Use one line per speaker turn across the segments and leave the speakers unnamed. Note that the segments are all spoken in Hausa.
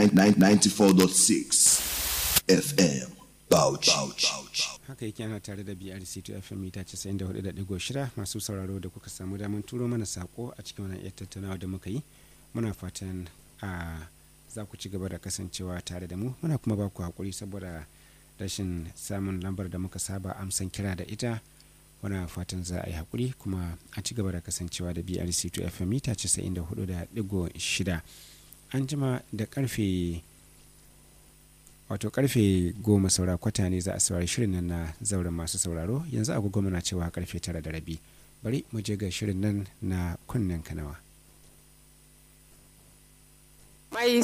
94.6 FM Bauchi.
haka yake ana tare da brc2 fm mita 94.6 masu sauraro da kuka samu damar turo mana sako a cikin wannan yar tattaunawa da muka yi muna fatan a za ku ci gaba da kasancewa tare da mu muna kuma ba ku hakuri saboda rashin samun lambar da muka saba amsan kira da ita muna fatan za a yi hakuri kuma a ci gaba da kasancewa da brc2 fm mita 94.6 an jima da karfe wato karfe goma saura kwata ne za a saurari shirin nan na zauren masu sauraro yanzu agogo muna cewa karfe tara da rabi bari mu je ga shirin nan na kunnen kanawa
Mai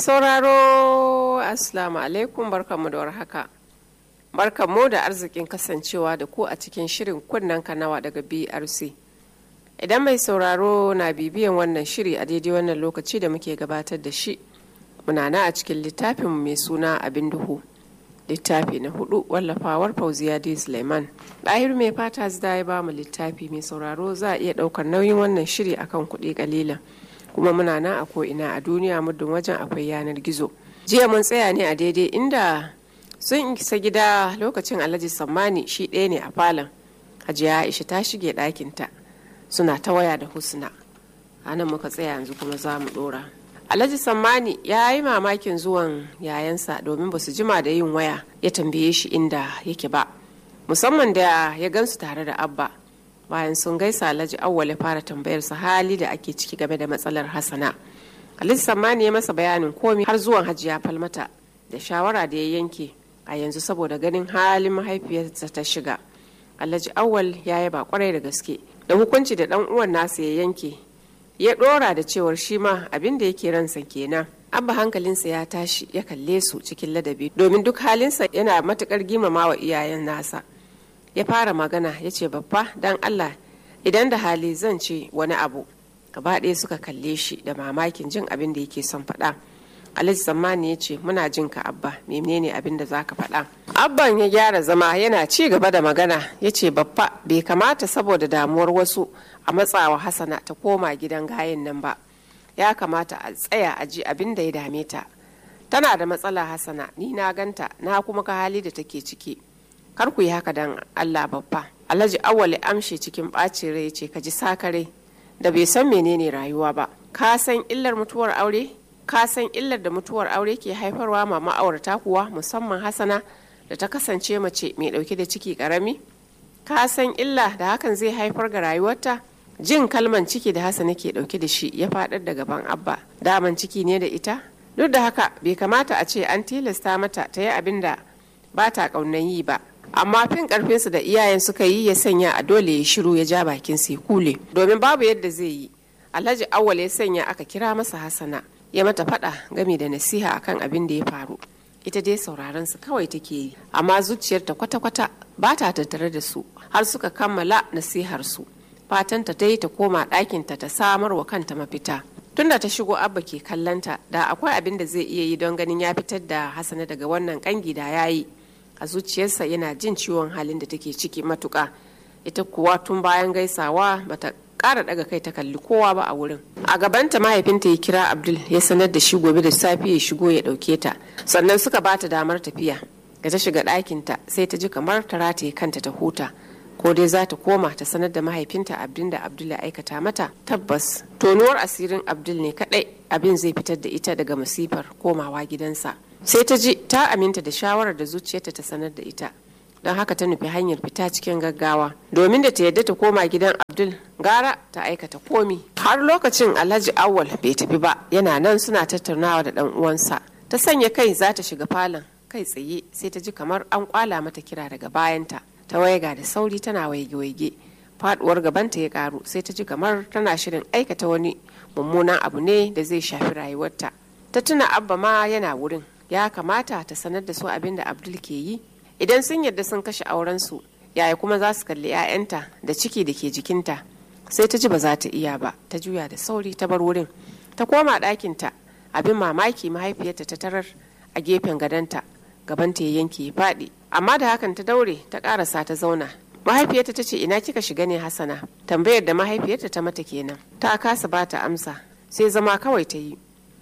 sauraro Assalamu alaikum barkanmu da warhaka. Barkanmu da arzikin kasancewa da ku a cikin shirin kunnen kanawa daga BRC. Idan mai sauraro na bibiyan wannan shiri a daidai wannan lokaci da muke gabatar da shi, muna na a cikin littafin mai suna abin duhu. Littafi na hudu wallafawar Fauziya D. Suleiman. Ɗahir mai fata zida ya ba mu littafi mai sauraro za a iya ɗaukar nauyin wannan shiri akan kuɗi ƙalilan. kuma muna nan a ko'ina a duniya muddin wajen akwai yanar gizo jiya mun tsaya ne a daidai inda sun isa gida lokacin alhaji sammani shi ɗaya ne a falon hajiya aisha ta shige ɗakinta suna ta waya da husna a nan muka tsaya yanzu kuma za mu ɗora alhaji sammani ya yi mamakin zuwan yayansa domin ba su jima da yin waya ya tambaye shi inda yake ba musamman da ya gansu tare da abba bayan sun gaisa alhaji awwal ya fara tambayar sa hali da ake ciki game da matsalar hasana alhaji sammani ya masa bayanin komi har zuwan hajiya falmata da shawara da ya yanke a yanzu saboda ganin halin mahaifiyarsa ta shiga alhaji awwal ya yaba kwarai da gaske da hukunci da dan uwan nasa ya yanke ya dora da cewar shi ma abin da yake ransa kenan abba hankalinsa ya tashi ya kalle su cikin ladabi domin duk halinsa yana matukar girmamawa iyayen nasa ya fara magana ya ce babba don allah idan da hali zan ce wani abu gaba ɗaya suka kalle shi da mamakin jin abin da yake son faɗa alhaji sammani ya ce muna jin ka abba menene abin da zaka faɗa abban ya gyara zama yana ci gaba da magana ya ce babba bai kamata saboda damuwar wasu a matsawa hasana ta koma gidan gayen nan ba ya kamata a tsaya a ji abin da ya dame ta tana da matsala hasana ni na ganta na kuma ka hali da take ciki kar ku yi haka dan Allah babba Alhaji Awwal amshe cikin ɓacin rai ce ka ji sakare da bai san menene rayuwa ba ka san illar mutuwar aure ka san illar da mutuwar aure ke haifarwa ma ma'aurata kuwa musamman Hassana da ta kasance mace mai ɗauke da ciki ƙarami ka san illa da hakan zai haifar ga rayuwarta jin kalman ciki da Hassana ke ɗauke da shi ya faɗar da gaban Abba daman ciki ne da ita duk da haka bai kamata a ce an tilasta mata ta yi abin da ba ta ƙaunan yi ba amma fin karfinsu da iyayen suka yi ya sanya a dole ya shiru ya ja bakin sai kule domin babu yadda zai yi alhaji awwal ya sanya aka kira masa hasana ya mata fada game da nasiha akan abin da ya faru ita dai sauraron su kawai take yi amma zuciyarta kwata-kwata ba ta tattare da su har suka kammala nasihar su fatanta ta yi ta koma ɗakinta ta samar wa kanta mafita tunda ta shigo abba ke kallanta da akwai abin da zai iya yi don ganin ya fitar da hasana daga wannan kangi da ya yi a zuciyarsa yana jin ciwon halin da take ciki matuka ita kuwa tun bayan gaisawa bata ƙara daga kai ta kalli kowa ba a wurin a gabanta mahaifinta ya kira abdul ya sanar da shi gobe da safe ya shigo ya ɗauke ta sannan suka bata damar tafiya da ta shiga ɗakinta sai ta ji kamar ta rataye kanta ta huta ko dai za ta koma ta sanar da mahaifinta abdin da abdul ya aikata mata tabbas tonuwar asirin abdul ne kaɗai abin zai fitar da ita daga masifar komawa gidansa sai ta ji ta aminta da shawarar da zuciyarta ta sanar da ita don haka ta nufi hanyar fita cikin gaggawa domin da ta yadda ta koma gidan abdul gara ta aikata komi har lokacin alhaji awwal bai tafi ba yana nan suna tattaunawa da dan uwansa ta sanya kai za ta shiga falon kai tsaye sai ta ji kamar an kwala mata kira daga bayanta ta waiga da sauri tana waige-waige faduwar gabanta ya karu sai ta ji kamar tana shirin aikata wani mummunan abu ne da zai shafi rayuwarta ta tuna abba ma yana wurin ya kamata ta sanar da su abin da abdul ke yi idan sun yarda sun kashe aurensu yaya kuma za su kalli 'ya'yanta da ciki da ke jikinta sai ta ji ba za ta iya ba ta juya da sauri ta bar wurin ta koma ɗakinta abin mamaki mahaifiyarta ta tarar a gefen gadonta gabanta ya yanke ya faɗi amma da hakan ta daure ta ƙarasa ta zauna mahaifiyarta ta ce ina kika shiga ne hasana tambayar da mahaifiyarta ta mata kenan ta kasa ba ta amsa sai zama kawai ta yi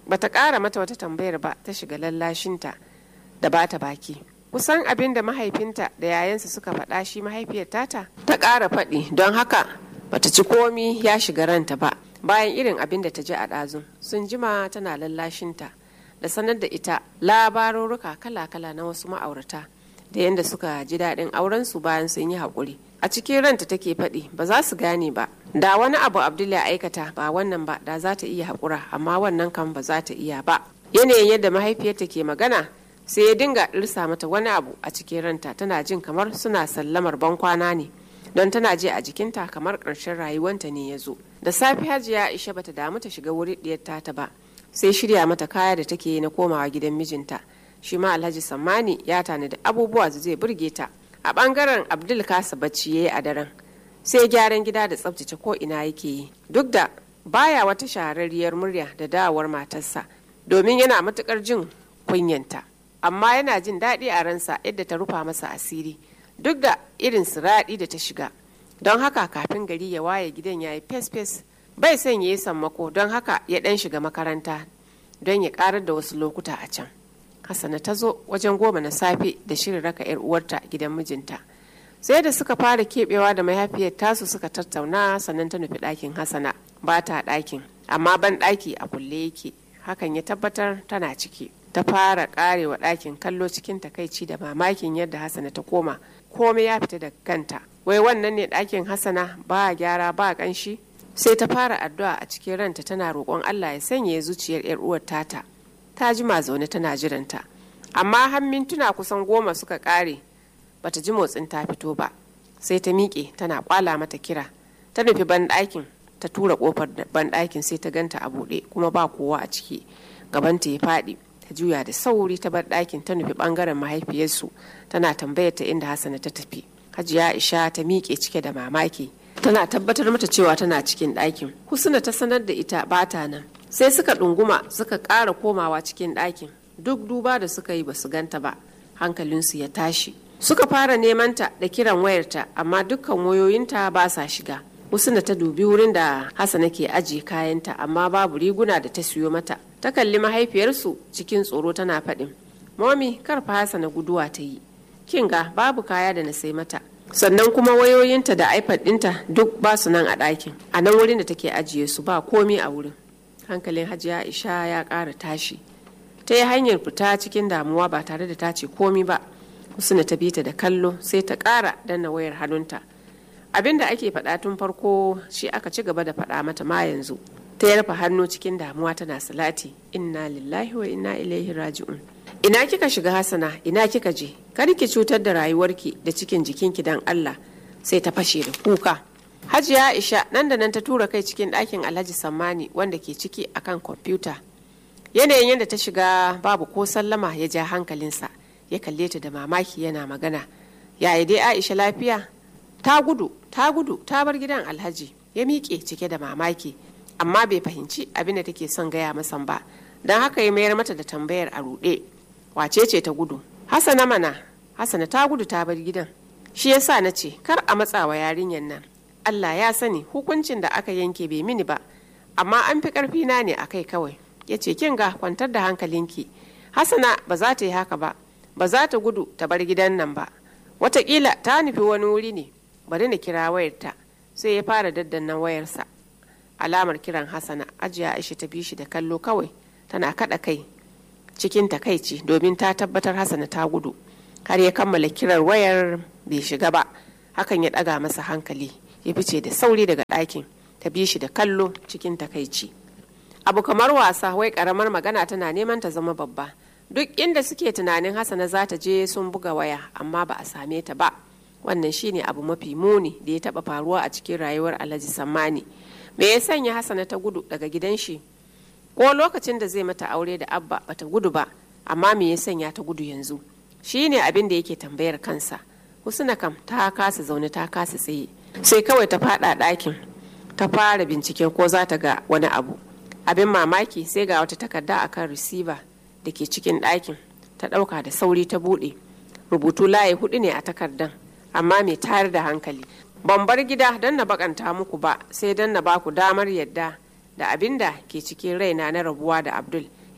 bata ƙara mata wata tambayar ba ta shiga lallashinta da bata baki kusan abin da mahaifinta da yayansa suka faɗa shi mahaifiyar tata ta ƙara faɗi don haka bata ci komi ya shiga ranta ba bayan irin abin da ta ji a ɗazun sun jima tana lallashinta da sanar da ita labarurruka kala-kala na wasu ma'aurata da yadda suka ji daɗin aurensu bayan sun yi haƙuri a cikin ranta take faɗi ba za su gane ba da wani abu abdul ya aikata ba wannan ba da za ta iya haƙura amma wannan kan ba za ta iya ba yanayin yadda mahaifiyarta ke magana sai ya dinga ɗirsa mata wani abu a cikin ranta tana jin kamar suna sallamar bankwana ne don tana ji a jikinta kamar ƙarshen rayuwanta ne ya zo da safe hajiya aisha bata damu ta shiga wuri ɗiyar tata ba sai shirya mata kaya da take yi na komawa gidan mijinta shi ma alhaji sammani ya tanadi abubuwa da zai burge ta a bangaren abdul kasa bacci ya yi a daren sai gyaran gida da tsabtace ko ina yake yi duk da baya wata shahararriyar murya da dawowar matarsa domin yana matukar jin kunyanta amma yana jin daɗi a ransa yadda ta rufa masa asiri duk da irin siraɗi da ta shiga don haka kafin gari ya waye gidan ya yi fes-fes bai son ya yi sammako don haka ya ɗan shiga makaranta don ya ƙarar da wasu lokuta a can hassana ta zo wajen goma na safe da shirin raka 'yar uwarta gidan mijinta sai da suka fara keɓewa da mahaifiyar tasu suka tattauna sannan ta nufi ɗakin hassana ba ta ɗakin amma ban ɗaki a kulle yake hakan ya tabbatar tana ciki ta fara ƙarewa ɗakin kallo cikin takaici da mamakin yadda hassana ta koma komai ya fita da kanta wai wannan ne ɗakin hassana ba gyara ba ƙanshi sai ta fara addu'a a cikin ranta tana roƙon allah ya sanya zuciyar 'yar uwar tata ta jima zaune tana jiranta amma har mintuna kusan goma suka ƙare bata ji motsin ta fito ba sai ta miƙe tana kwala mata kira ta nufi banɗakin ta tura ƙofar banɗakin sai ta ganta a buɗe kuma ba kowa a ciki gabanta ya faɗi ta juya da sauri ta bar ɗakin ta nufi ɓangaren mahaifiyarsu tana tambayar ta inda hassana ta tafi hajiya aisha ta miƙe cike da mamaki tana tabbatar mata cewa tana cikin ɗakin husna ta sanar da ita bata nan sai suka ɗunguma suka ƙara komawa cikin ɗakin duk duba da suka yi basu ganta ba hankalinsu ya tashi suka fara neman ta da kiran wayarta amma dukkan wayoyinta ba sa shiga husna ta dubi wurin da hassana ke ajiye kayanta amma babu riguna da ta siyo mata ta kalli mahaifiyarsu cikin tsoro tana faɗin momi kar fa hassana guduwa ta yi kin ga babu kaya da na sai mata sannan kuma wayoyinta da ipad ɗinta duk ba su nan a ɗakin a nan wurin da take ajiye su ba komi a wurin hankalin hajiya isha ya ƙara tashi ta yi hanyar fita cikin damuwa ba tare da ta ce komi ba husna ta bita da kallo sai ta ƙara danna wayar hannunta abin da ake faɗa tun farko shi aka ci gaba da faɗa mata ma yanzu ta yarfa hannu cikin damuwa tana salati inna lillahi wa inna ilaihi raji'un ina kika shiga hasana ina kika je kar ki cutar da rayuwarki da cikin jikinki dan Allah sai ta fashe da kuka Hajiya Aisha nan da nan ta tura kai cikin ɗakin Alhaji Sammani wanda ke ciki akan kwamfuta. Yanayin yadda ta shiga babu ko sallama ya ja hankalinsa ya kalle ta da mamaki yana magana. Yaya dai Aisha lafiya? Ta gudu, ta gudu, ta bar gidan Alhaji. Ya miƙe cike da mamaki, amma bai fahimci abin da take son gaya masa ba. Don haka ya mayar mata da tambayar a ruɗe. Wace ce ta gudu? Hassana mana, Hassana ta gudu ta bar gidan. Shi yasa na ce, kar a matsawa yarinyar nan. Allah ya sani hukuncin da aka yanke bai mini ba amma an fi karfi na ne akai kawai ya ce kin ga kwantar da hankalinki hasana ba za ta yi haka ba ba za ta gudu ta bar gidan nan ba watakila ta nufi wani wuri ne bari na kira wayarta sai ya fara daddannan wayarsa alamar kiran hasana ajiya aisha ta bi shi da kallo kawai tana kada kai cikin takaici domin ta tabbatar hasana ta gudu har ya kammala kirar wayar bai shiga ba hakan ya daga masa hankali ya fice da sauri daga ɗakin ta bi shi da kallo cikin takaici abu kamar wasa wai karamar magana tana neman ta zama babba duk inda suke tunanin hasana za ta je sun buga waya amma ba a same ta ba wannan shine abu mafi muni da ya taba faruwa a cikin rayuwar alhaji sammani me ya sanya hasana ta gudu daga gidan shi ko lokacin da zai mata aure da abba bata gudu ba amma me ya sanya ta gudu yanzu shine abin da yake tambayar kansa husna kam ta kasa zaune ta kasa tsaye sai kawai ta fada ɗakin ta fara binciken ko za ta ga wani abu abin mamaki sai ga wata takarda akan receiver da ke cikin ɗakin ta ɗauka da sauri ta buɗe rubutu layi hudu ne a takardan amma mai tayar da hankali ban bar gida don na bakanta muku ba sai don na baku damar yadda da abin da ke cikin raina na rabuwa da abdul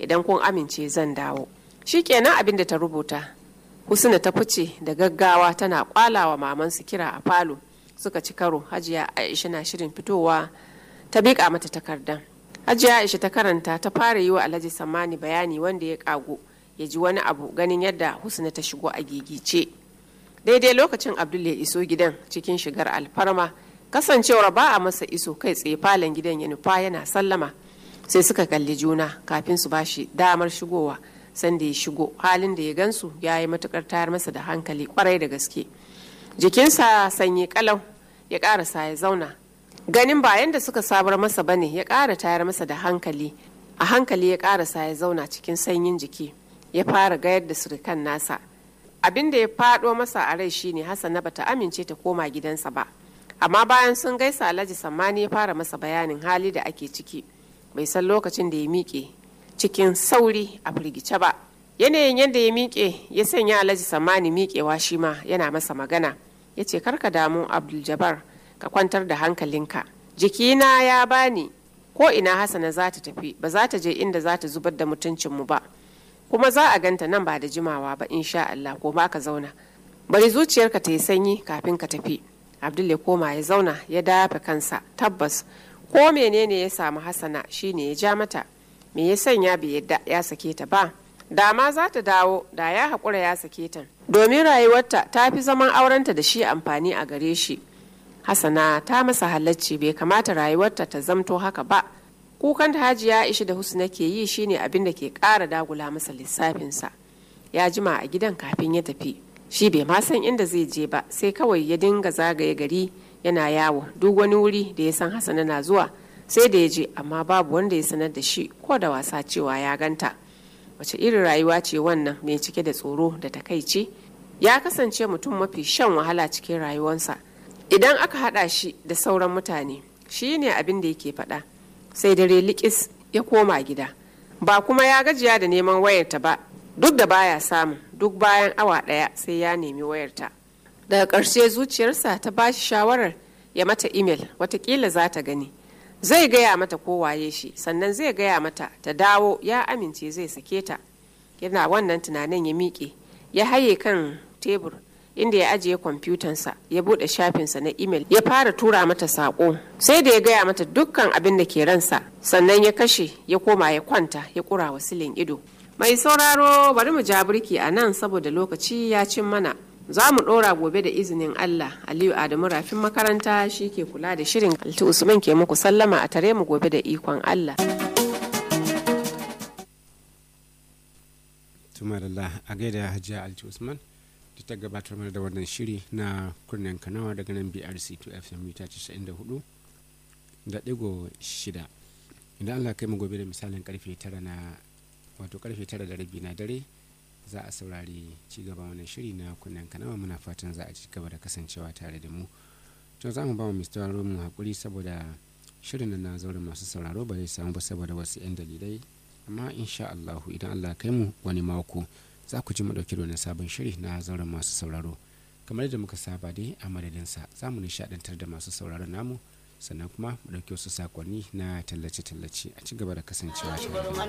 idan kun amince zan dawo shikenan abin da ta rubuta husna ta fice da gaggawa tana kwalawa mamansu kira a falo suka ci karo hajiya aisha na shirin fitowa ta miƙa mata takardan hajiya aisha ta karanta ta fara yi wa alhaji sammani bayani wanda ya kago ya ji wani abu ganin yadda husna ta shigo a gigice daidai lokacin abdul ya iso gidan cikin shigar alfarma kasancewar ba a masa iso kai tsaye falon gidan ya nufa yana sallama sai suka kalli juna kafin su bashi damar shigowa sanda ya shigo halin da ya gansu ya yi matukar tayar masa da hankali kwarai da gaske jikinsa sanyi kalau ya karasa ya zauna ganin bayan da suka sabar masa bane ya kara tayar masa da hankali a hankali ya karasa ya zauna cikin sanyin jiki ya fara gayar da surukan nasa abin da ya fado masa a rai shine hassana bata amince ta koma gidansa ba amma bayan sun gaisa alhaji sammani ya fara masa bayanin hali da ake ciki bai san lokacin da ya miƙe cikin sauri a firgice ba yanayin yadda ya miƙe ya sanya alhaji sammani miƙewa shi ma yana masa magana ya ce karka damu abdul jabbar ka kwantar da hankalinka jikina ya bani ko ina hasana za ta tafi ba za ta je inda za ta zubar da mutuncinmu ba kuma za a ganta nan ba da jimawa ba insha Allah ko ba ka zauna bari zuciyarka ta yi sanyi kafin ka tafi abdul ya koma ya zauna ya dafa kansa tabbas ko menene ya samu hasana shine ya ja mata me ya sanya bai yadda ya sake ta ba da ma za ta dawo da ya haƙura ya sake ta domin rayuwarta ta fi zaman aurenta da shi amfani a gare shi hasana ta masa halacci bai kamata rayuwarta ta zamto haka ba kukan da hajiya ishi da husna ke yi shine abin da ke ƙara dagula masa lissafinsa ya jima a gidan kafin ya tafi shi bai ma san inda zai je ba sai kawai ya dinga zagaye gari yana yawo duk wani wuri da ya san hasana na zuwa sai da ya je amma babu wanda ya sanar da shi ko da wasa cewa ya ganta wace irin rayuwa ce wannan mai cike da tsoro da takaici ya kasance mutum mafi shan wahala cikin rayuwarsa idan aka hada shi da sauran mutane shi ne abin da yake faɗa sai dare likis ya koma gida ba kuma ya gajiya da neman wayarta ba duk da baya samu duk bayan awa ɗaya sai ya nemi wayarta daga ƙarshe zuciyarsa ta ba shi shawarar ya mata imel watakila za ta gani zai gaya mata ko waye shi sannan zai gaya mata ta dawo ya amince zai sake ta yana wannan tunanin ya miƙe ya haye kan tebur inda ya ajiye kwamfutansa ya buɗe shafinsa na imel ya fara tura mata saƙo sai da ya gaya mata dukkan abin da ke ransa sannan ya kashe ya koma ya kwanta ya ƙura wa silin ido mai sauraro bari mu ja birki a nan saboda lokaci ya cin mana za mu ɗora gobe da izinin Allah Aliyu Adamu rafin makaranta shi ke kula da shirin Alti Usman ke muku sallama a tare mu gobe da ikon Allah.
Tumarallah a gaida Hajiya Alti Usman da ta gabatar mana da wannan shiri na kunnen kanawa daga nan BRC 2 FM mita 94 da ɗigo shida. Idan Allah kai mu gobe da misalin karfe tara na wato karfe tara da rabi na dare za a saurari cigaban wannan shiri na kunnen kanawa muna fatan za a ci gaba da kasancewa tare da mu to za mu ba mu mr mu hakuri saboda shirin na zauren masu sauraro ba zai samu ba saboda wasu 'yan dalilai amma insha allahu idan allah kai mu wani mako za ku ji mu dauki da wani sabon shiri na zauren masu sauraro kamar yadda muka saba dai a madadinsa za mu nishadantar da masu sauraron namu sannan kuma mu ɗauki wasu sakonni na tallace-tallace a ci gaba da kasancewa tare da mu